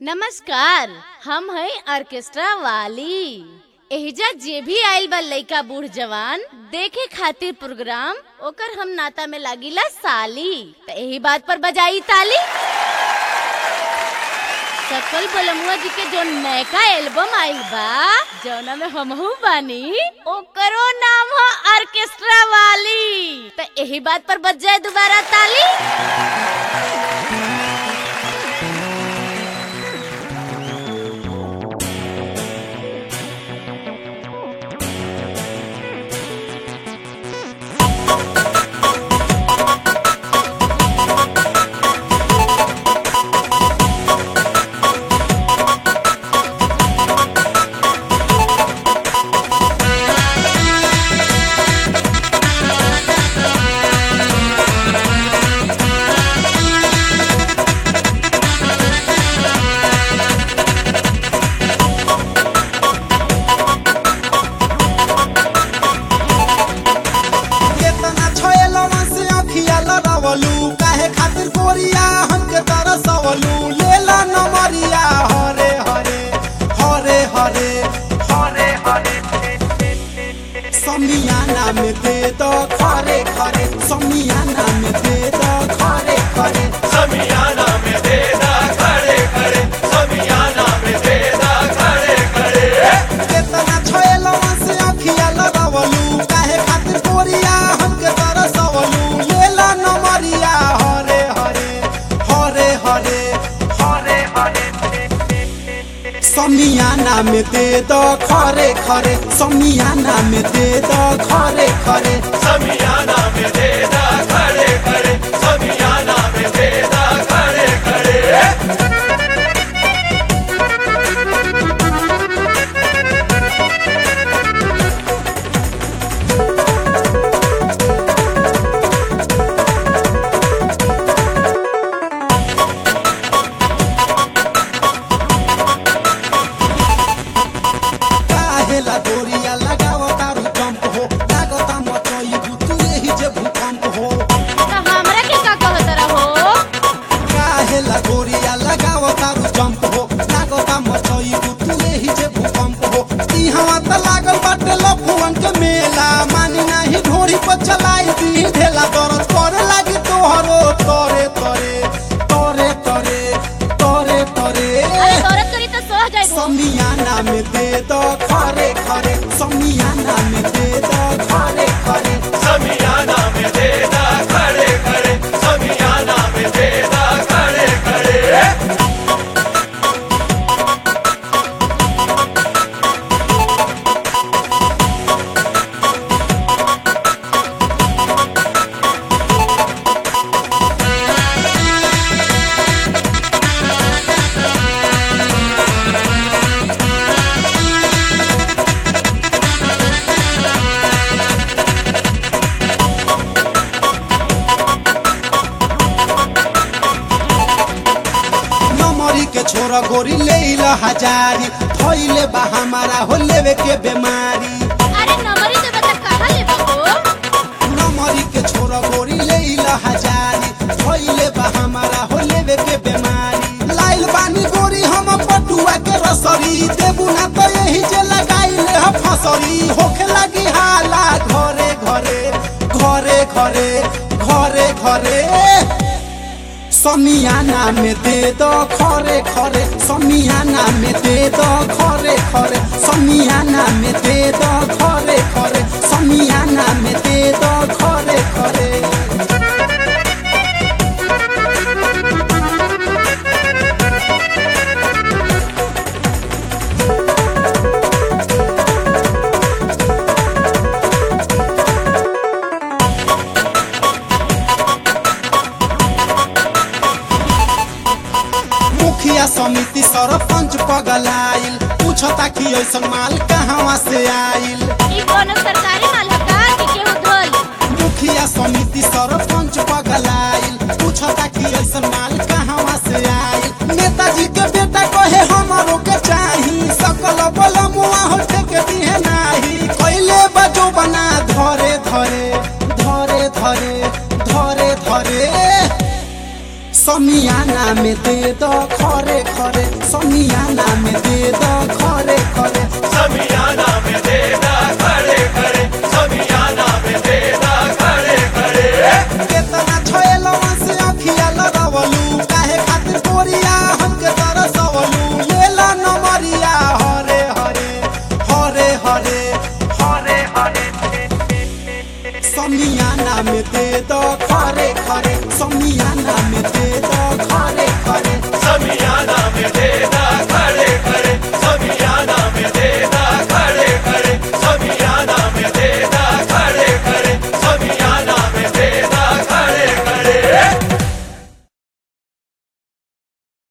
नमस्कार हम है ऑर्केस्ट्रा वाली एहिजा जे भी आइल बा लइका बूढ़ जवान देखे खातिर प्रोग्राम ओकर हम नाता में लागिला साली त एही बात पर बजाई ताली सकल बलमुआ जी के जो नयका एल्बम आइल बा जौना में हमहू बानी ओकरो नाम है ऑर्केस्ट्रा वाली त एही बात पर बज जाए दोबारा ताली केतना छोएलवा से अखिया लड़ावलू काहे खातिर गोरिया हमके तरसवलू लेला नमरिया हरे हरे हरे हरे हरे हरे समियाना में दे दो खरे खरे समियाना में दे दो खरे खरे समियाना में देदा खड़े खड़े समियाना में देदा खड़े खड़े केतना छोएलवा से अखिया लड़ावलू काहे खातिर गोरिया हमके तरसवलू लेला नमरिया हरे हरे हरे हरे हरे हरे समियाना में दे दो खरे खरे समियाना में दे दो खरे खरे समियाना में देदा खड़े खड़े समियाना में देदा खड़े खड़े काहेला डोरिया लगाव तारू जंप हो लागता मचई भूतुरे ही जे भूकंप हो त हमरा के का कहत रहो काहेला डोरिया लगाव तारू जंप हो लागता मचई भूतुरे ही जे भूकंप हो ई हवा त लागल बाटे लफुवन के मेला मानी नाही ढोरी पर चलाई दी ढेला दरद करे लागी तोहरो तोरे तोरे तोरे तोरे तोरे तोरे अरे औरत करी तो सह जाए समियाना में दे दो खरे खरे समियाना में दे दो खरे खरे समियाना में देदा खड़े खड़े समियाना में देदा खड़े खड़े नमरी के छोरा गोरी ले ला हजारी थैले बा हमारा हो लेवे के बीमारी अरे नंबरी तो बता कहाँ ले बाबू नमरी के छोरा गोरी ले ला हजारी थैले बा हमारा हो लेवे के बीमारी लाइल बानी गोरी हम पटुआ के रसरी देबू ना तो यही जे लगाई ले ह फसरी होखे लगी हाला घरे घरे घरे घरे घरे घरे समियाना में दे दो खरे खरे समियाना में दे दो खरे खरे समियाना में दे दो खरे खरे समियाना में दे दो खरे खरे मुखिया समिति सरपंच पगलाइल पूछता कि ऐसन माल कहवा से आइल ई कोनो सरकारी माल है का कि केहू धोल मुखिया समिति सरपंच पगलाइल पूछता कि ऐसन माल कहवा से आइल नेताजी के बेटा कहे हमरो के चाही सकल बल मुआ हो के दिहे नाही कैले बजो बना धरे धरे धरे धरे धरे धरे समियाना में दे दो खरे खरे समियाना में दे दो खरे खरे समियाना में देदा खड़े खड़े समियाना में देदा खड़े खड़े केतना छोएलवा से अखिया लड़वलू काहे खातिर कोरिया हमके तरसवलू लेला नमरिया हरे हरे हरे हरे हरे हरे समियाना में दे दो खरे खरे समियाना में दे दो खरे खरे समियाना में देदा खड़े खड़े